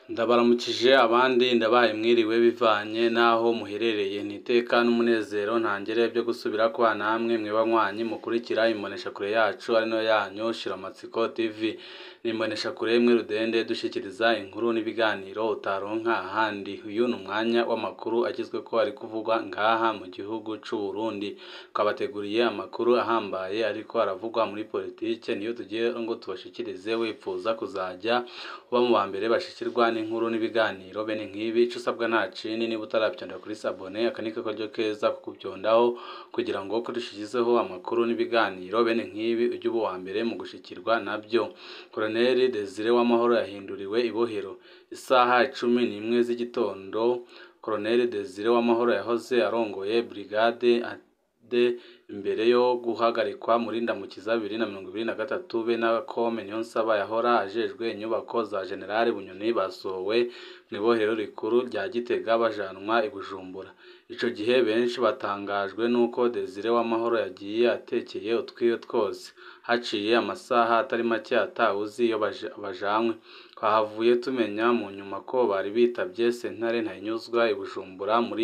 Ndabaramukije abandi ndabaye mwiriwe bivanye n'aho muherereye n'iteka n'umunezero ntangere byo gusubira kwa namwe mwe banywanyi mukurikira imboneshakure yacu ari no yanyu Shiramatsiko TV ni imboneshakure imwe rudende dushikiriza inkuru n'ibiganiro utaronka ahandi uyu ni umwanya w'amakuru agezweko ari kuvugwa ngaha mu gihugu c'u Burundi twabateguriye amakuru ahambaye ariko aravugwa muri politike niyo tugiye ngo tubashikirize wipfuza kuzaja uba mu ba mbere bashikirwa n'inkuru n'ibiganiro bene nk'ibi ico usabwa nta cini niba utaravyonda kuri sabone aka niko karyo keza ko kuvyondaho kugira ngo ko dushikizeho amakuru n'ibiganiro bene nk'ibi ujye uba uwa mbere mu gushikirwa navyo Colonel Desire Uwamahoro yahinduriwe ibohero isaha icumi n'imwe z'igitondo Colonel Desire Uwamahoro yahoze arongoye brigade de imbere yo guhagarikwa muri ndamukiza bibiri na mirongo ibiri na gatatu be na Kome Niyonsaba yahora ajejwe inyubako za General Bunyoni basohowe mw'ibohero rikuru rya Gitega bajanwa i Bujumbura ico gihe benshi batangajwe nuko Desire Uwamahoro yagiye atekeye utwiwe twose haciye amasaha atari make atawuzi iyo bajanywe twahavuye tumenya mu nyuma ko bari bitavye sentare ntahinyuzwa i Bujumbura muri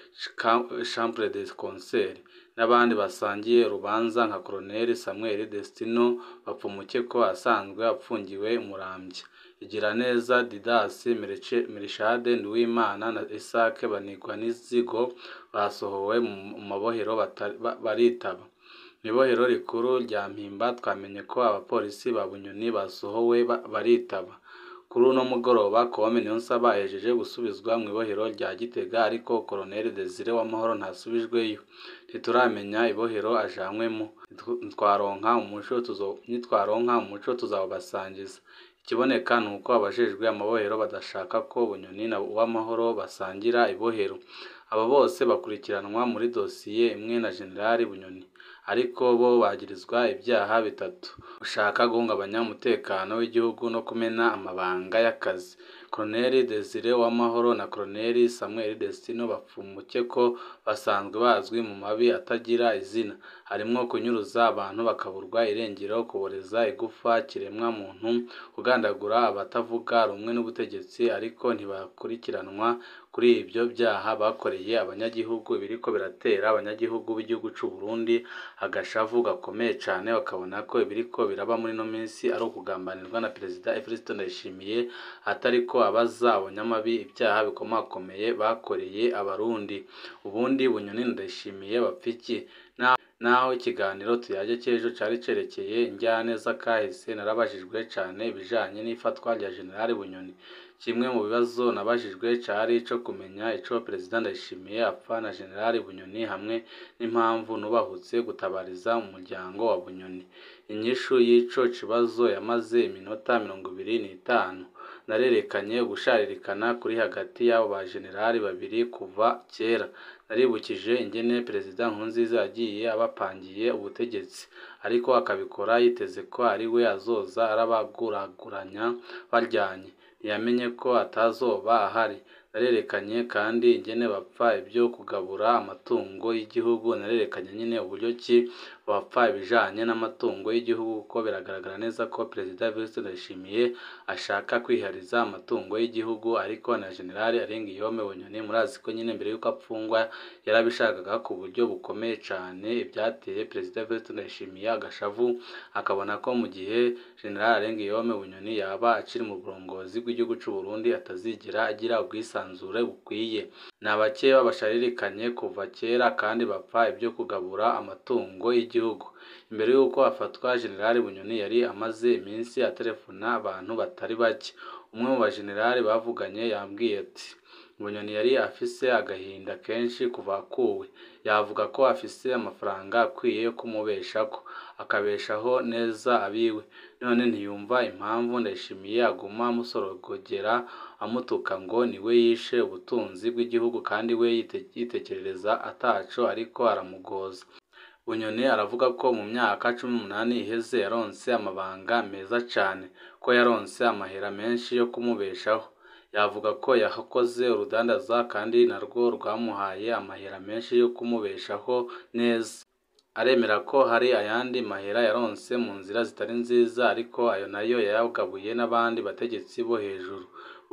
chambre de concert n'abandi basangiye urubanza nka Colonel Samuel Destino bapfumuke ko asanzwe apfungiwe Muramvya Igiraneza Didas Merishade Nduwimana na Isaac Banigwa n'izigo basohowe mu mabohero baritaba mw'ibohero rikuru rya Mpimba twamenye ko abapolisi ba Bunyoni basohowe baritaba kuri uno mugoroba Kome Niyonsaba ahejeje gusubizwa mw'ibohero rya Gitega ariko Colonel Desire Uwamahoro ntasubijweyo ntituramenya ibohero ajanwemo nitwaronka umuco nitwaronka umuco tuzawubasangiza ikiboneka ni uko abajejwe amabohero badashaka ko Bunyoni na Uwamahoro basangira ibohero abo bose bakurikiranwa muri dosiye imwe na General Bunyoni ariko bo bagirizwa ibyaha bitatu gushaka guhungabanya umutekano w'igihugu no kumena amabanga y'akazi Colonel Desire Uwamahoro na Colonel Samuel Destino bapfumuke ko basanzwe bazwi mu mabi atagira izina harimwo kunyuruza abantu bakaburwa irengero kuboreza igufa kiremwa muntu kugandagura abatavuga rumwe n'ubutegetsi ariko ntibakurikiranwa kuri ibyo byaha bakoreye abanyagihugu biriko biratera abanyagihugu b'igihugu c'u Burundi agashavu gakomeye cane bakabona ko ibiriko biraba muri no minsi ari ukugambanirwa na Perezida Evariste Ndayishimiye atariko abaza abanyamabi ibyaha bikomakomeye bakoreye abarundi ubundi Bunyoni Ndayishimiye bapfiki naho ikiganiro tuyaje cy'ejo cari cerekeye injyane z'akahise narabajijwe cane ibijanye n'ifatwa rya General Bunyoni kimwe mu bibazo nabajijwe cari ico kumenya ico Perezida Ndayishimiye apfa na General Bunyoni hamwe n'impamvu nubahutse gutabariza umuryango wa Bunyoni inyishu y'ico kibazo yamaze iminota mirongo ibiri n'itanu narerekanye ugusharirikana kuri hagati y'abo ba generali babiri kuva kera naribukije ingene Perezida Nkurunziza yagiye abapangiye ubutegetsi ariko akabikora yiteze ko ari we azoza arabaguraguranya baryanye ntiyamenye ko atazoba ahari narerekanye kandi ingene bapfa ibyo kugabura amatungo y'igihugu narerekanye nyine uburyo ki bapfa ibijanye n'amatungo y'igihugu kuko biragaragara neza ko Perezida Evariste Ndayishimiye ashaka kwihariza amatungo y'igihugu ariko na General Arenguiyome Bunyoni murazi ko nyine mbere y'uko apfungwa yarabishakaga ku buryo bukomeye cane ibyateye Perezida Evariste Ndayishimiye agashavu akabona ko mu gihe General Arenguiyome Bunyoni yaba akiri mu burongozi bw'igihugu c'u Burundi atazigera agira ubwisanzure bukwiye ni abake babasharirikanye kuva kera kandi bapfa ibyo kugabura amatungo y'igihugu imbere y'uko afatwa General Bunyoni yari amaze iminsi aterefona abantu batari bake umwe mu bajenerali bavuganye yambwiye ati Bunyoni yari afise agahinda kenshi kuva akuwe yavuga ko afise amafaranga akwiye yo kumubeshako akabeshaho neza abiwe none ntiyumva impamvu Ndayishimiye aguma amusorogogera amutuka ngo niwe yishe ubutunzi bw'igihugu kandi we yitekerereza ataco ariko aramugoza Bunyoni aravuga ko mu myaka cumi n'umunani iheze yaronse amabanga meza cane ko yaronse amahera menshi yo kumubeshaho yavuga ko yakoze urudandaza kandi narwo rwamuhaye amahera menshi yo kumubeshaho neza aremera ko hari ayandi mahera yaronse mu nzira zitari nziza ariko ayo nayo yayagabuye n'abandi bategetsi bo hejuru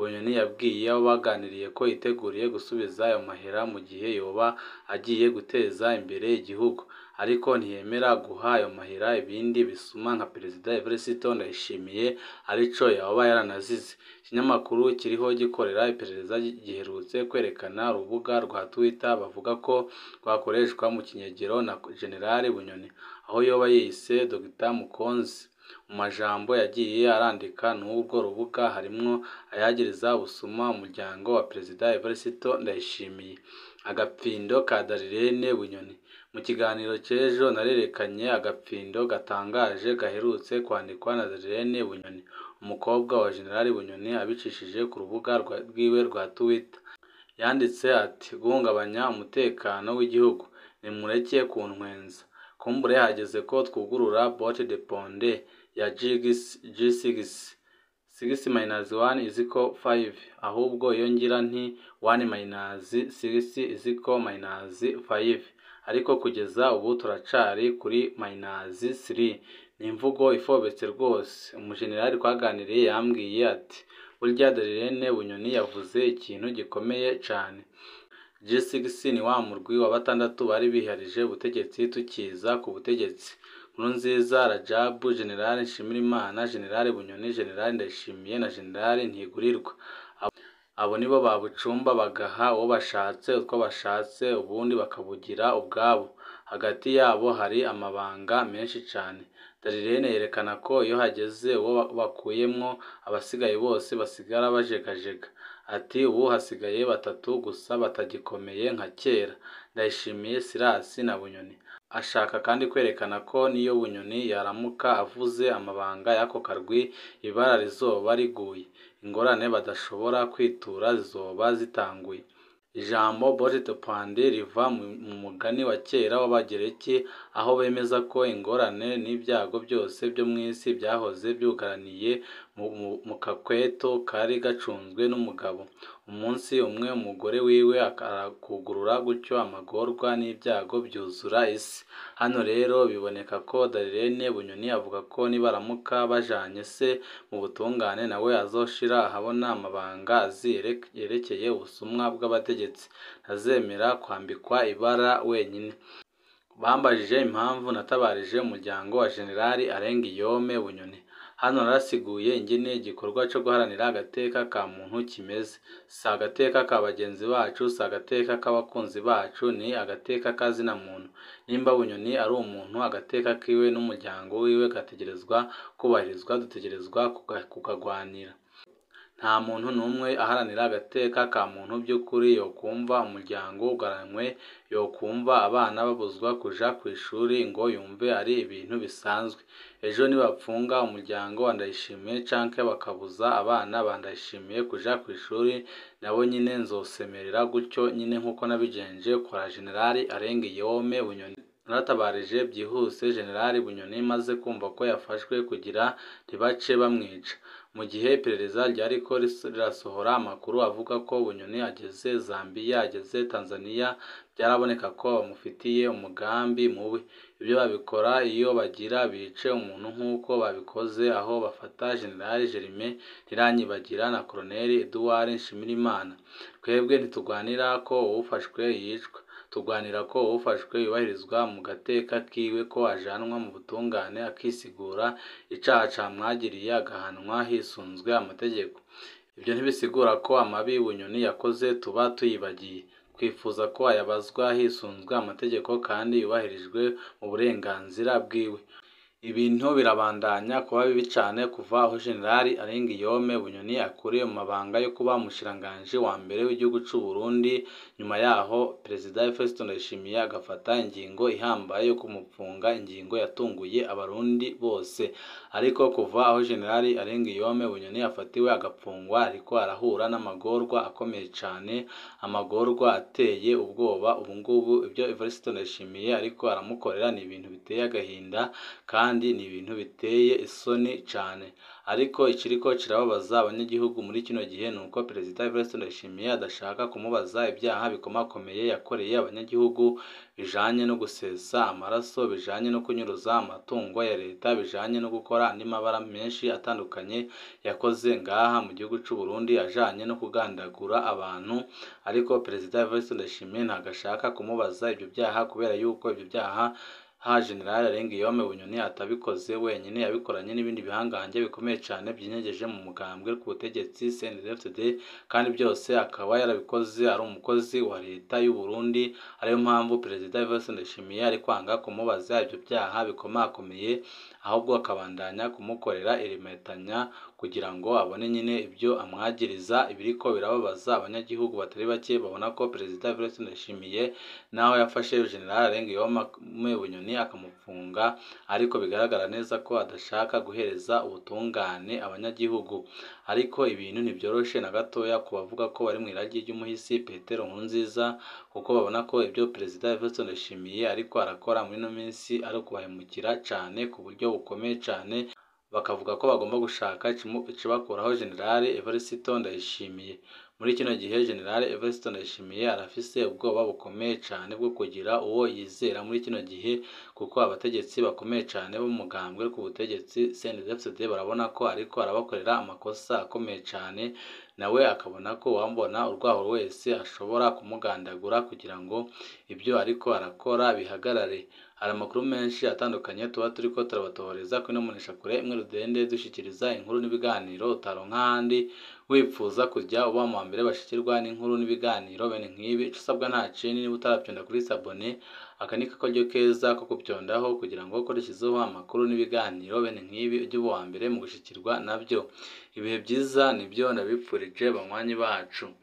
bunyoni yabwiye abo baganiriye ko yiteguriye gusubiza ayo mahera mu gihe yoba agiye guteza imbere igihugu ariko ntiyemera guha ayo mahera ibindi bisuma nka perezida Evariste Ndayishimiye arico yoba yaranazize ikinyamakuru kiriho gikorera iperereza giherutse kwerekana urubuga rwa Twitter bavuga ko rwakoreshwa mu kinyegero na General Bunyoni aho yoba yise Dr Mukonzi mu majambo yagiye arandika n'ubwo rubuga harimwo ayagiriza ubusuma umuryango wa perezida Evariste Ndayishimiye agapfindo ka Darirene Bunyoni mu kiganiro cy'ejo narerekanye agapfindo gatangaje gaherutse kwandikwa na Darirene Bunyoni umukobwa wa General Bunyoni abicishije ku rubuga rwiwe rwa Twitter yanditse ati guhungabanya umutekano w'igihugu nimureke kuntwenza kumbure hageze ko twugurura bote de ponde ya G6 6 minus 1 is equal 5 ahubwo iyo ngira nti 1 minus 6 is equal minus 5 ariko kugeza ubu turacari kuri minus 3 ni imvugo ifobetse rwose umujenerali twaganiriye yambwiye ati burya Darirene Bunyoni yavuze ikintu gikomeye cane G6 ni wa murwi wa batandatu bari biharije ubutegetsi tukiza ku butegetsi Nkurunziza Rajabu General Nshimirimana General Bunyoni General Ndayishimiye na General Ntigurirwa abo nibo babucumba bagaha uwo bashatse utwo bashatse ubundi bakabugira ubwabo hagati yabo hari amabanga menshi cane Darirene yerekana ko iyo hageze uwo bakuyemwo abasigaye bose basigara bajegajega ati ubu hasigaye batatu gusa batagikomeye nka kera Ndayishimiye Silas na Bunyoni ashaka kandi kwerekana ko niyo Bunyoni yaramuka avuze amabanga y'ako karwi ibara rizoba riguye ingorane badashobora kwitura zizoba zitanguye ijambo bote de ponde riva mu mugani wa kera w'abagereki aho bemeza ko ingorane n'ibyago byose byo mu isi byahoze byugaraniye mu kakweto kari gacunzwe n'umugabo umunsi umwe umugore wiwe arakugurura gutyo amagorwa n'ibyago byuzura isi hano rero biboneka ko Darirene Bunyoni avuga ko nibaramuka bajanye se mu butungane nawe azoshira ahabona amabanga azi yerekeye ubusumwa bw'abategetsi ntazemera kwambikwa ibara wenyine bambajije impamvu natabarije umuryango wa Generali Arengiyome Bunyoni hano narasiguye ingene igikorwa cyo guharanira agateka ka muntu kimeze si agateka ka bagenzi bacu si agateka k'abakunzi bacu ni agateka k'azina muntu nimba bunyoni ari umuntu agateka kiwe n'umuryango wiwe gategerezwa kubahirizwa dutegerezwa kukagwanira nta muntu n'umwe aharanira agateka ka muntu by'ukuri yokumva umuryango ugaranywe yokumva abana babuzwa kuja ku ishuri ngo yumve ari ibintu bisanzwe ejo nibapfunga umuryango wa Ndayishimiye canke bakabuza abana ba Ndayishimiye kuja ku ishuri nabo nyine nzosemerera gutyo nyine nk'uko nabigenje kwa Generali Arengiyome Bunyoni naratabarije byihuse Generali Bunyoni maze kumva ko yafashwe kugira ntibace bamwica mu gihe iperereza ryariko rirasohora amakuru avuga ko Bunyoni ageze Zambia ageze Tanzania byaraboneka ko bamufitiye umugambi mubi ibyo babikora iyo bagira bice umuntu nk'uko babikoze aho bafata General Germain Ntiranyibagira na Colonel Edouard Nshimirimana twebwe ntitugwanira ko uwufashwe yicwa turwanira ko ufashwe yubahirizwa mu gateka kiwe ko ajanwa mu butungane akisigura icaha camwagiriye agahanwa hisunzwe amategeko ibyo ntibisigura ko amabi bunyoni yakoze tuba tuyibagiye twifuza ko ayabazwa hisunzwe amategeko kandi yubahirijwe mu burenganzira bwiwe ibintu birabandanya kuba bibi cyane kuva aho generali Arengiyome Bunyoni akuriye mu mabanga yo kuba umushiranganji wa mbere w'igihugu cy'u Burundi nyuma yaho perezida Evariste Ndayishimiye agafata ingingo ihambaye yo kumupfunga ingingo yatunguye abarundi bose ariko kuva aho generali Arengiyome Bunyoni afatiwe agapfungwa ariko arahura n'amagorwa akomeye cyane amagorwa ateye ubwoba ubu ngubu ibyo Evariste Ndayishimiye ariko aramukorera ni ibintu biteye agahinda kandi kandi ni ibintu biteye isoni cane ariko ikiriko kirababaza abanyagihugu muri kino gihe ni uko perezida Evariste Ndayishimiye adashaka kumubaza ibyaha bikomakomeye yakoreye abanyagihugu bijanye no gusesa amaraso bijanye no kunyuruza amatungo ya leta bijanye no gukora andi mabara menshi atandukanye yakoze ngaha mu gihugu c'u Burundi ajanye no kugandagura abantu ariko perezida Evariste Ndayishimiye ntabwo ashaka kumubaza ibyo byaha kubera yuko ibyo byaha ha General Arengiyome Bunyoni atabikoze wenyine yabikoranye n'ibindi bihangange bikomeye cane byinyegeje mu mugambwe ku butegetsi CNDD-FDD kandi byose akaba yarabikoze ari umukozi wa leta y'u Burundi ariyo mpamvu perezida Evariste Ndayishimiye ari kwanga kumubaza ibyo byaha bikomakomeye ahubwo akabandanya kumukorera irimetanya kugira ngo abone nyine ibyo amwagiriza ibiriko birababaza abanyagihugu batari bake babona ko perezida Evariste Ndayishimiye naho yafashe General Arengiyome Bunyoni akamufunga ariko bigaragara neza ko adashaka guhereza ubutungane abanyagihugu ariko ibintu ntibyoroshe na gatoya ku bavuga ko bari mu iragi ry'umuhisi Petero Nkurunziza kuko babona ko ibyo perezida Evariste Ndayishimiye ariko arakora muri ino minsi ari ukubahemukira cane ku buryo bukomeye cane bakavuga ko bagomba gushaka ikibakuraho General Evariste Ndayishimiye muri kino gihe General Evariste Ndayishimiye arafise ubwoba bukomeye cane bwo kugira uwo yizera muri kino gihe kuko abategetsi bakomeye cane b'umugambwe ku butegetsi CNDD-FDD barabona ko ariko arabakorera amakosa akomeye cane nawe akabona ko uwambona urwaho wese ashobora kumugandagura kugira ngo ibyo ariko arakora bihagarare hari amakuru menshi atandukanye tuba turiko turabatohoreza kuri ino mboneshakure imwe rudende dushikiriza inkuru n'ibiganiro utaronka ahandi wipfuza kujya uba mu mbere bashikirwa n'inkuru n'ibiganiro bene nk'ibi ico usabwa nta kindi niba utaravyonda kuri sabone aka ni kakaryo keza ko kuvyondaho kugira ngo ukoreshezeho amakuru n'ibiganiro bene nk'ibi ujye uba uwa mbere mu gushikirwa navyo ibihe byiza nibyo ndabipfurije banywanyi bacu